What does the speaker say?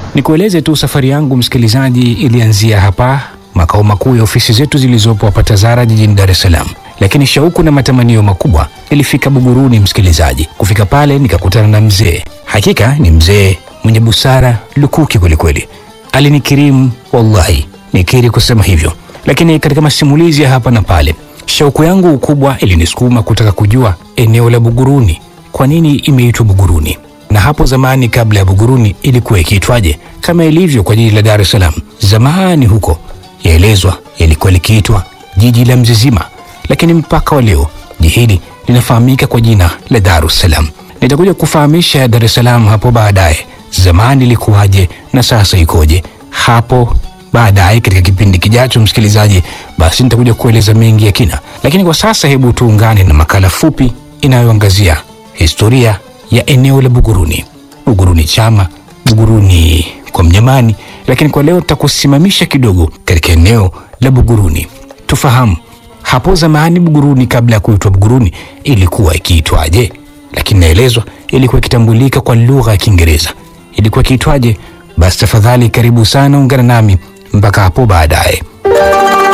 Nikueleze tu safari yangu msikilizaji, ilianzia hapa makao makuu ya ofisi zetu zilizopo hapa Tazara jijini Dar es Salaam, lakini shauku na matamanio makubwa ilifika Buguruni msikilizaji. Kufika pale nikakutana na mzee, hakika ni mzee mwenye busara lukuki kwelikweli. Alinikirimu wallahi, nikiri kusema hivyo, lakini katika masimulizi ya hapa na pale, shauku yangu kubwa ilinisukuma kutaka kujua eneo la Buguruni, kwa nini imeitwa Buguruni na hapo zamani kabla ya Buguruni ilikuwa ikiitwaje? Kama ilivyo kwa jiji la Dar es Salaam zamani huko, yaelezwa yalikuwa likiitwa jiji la Mzizima, lakini mpaka wa leo jiji hili linafahamika kwa jina la Dar es Salaam. Nitakuja kufahamisha Dar es Salaam hapo baadaye, zamani ilikuwaje na sasa ikoje, hapo baadaye katika kipindi kijacho, msikilizaji, basi nitakuja kueleza mengi ya kina, lakini kwa sasa hebu tuungane na makala fupi inayoangazia historia ya eneo la Buguruni. Buguruni chama, Buguruni kwa Mnyamani, lakini kwa leo tutakusimamisha kidogo katika eneo la Buguruni. Tufahamu hapo zamani Buguruni kabla ya kuitwa Buguruni ilikuwa ikiitwaje? Lakini naelezwa ilikuwa ikitambulika kwa lugha ya Kiingereza. Ilikuwa ikiitwaje? Basi tafadhali, karibu sana, ungana nami mpaka hapo baadaye.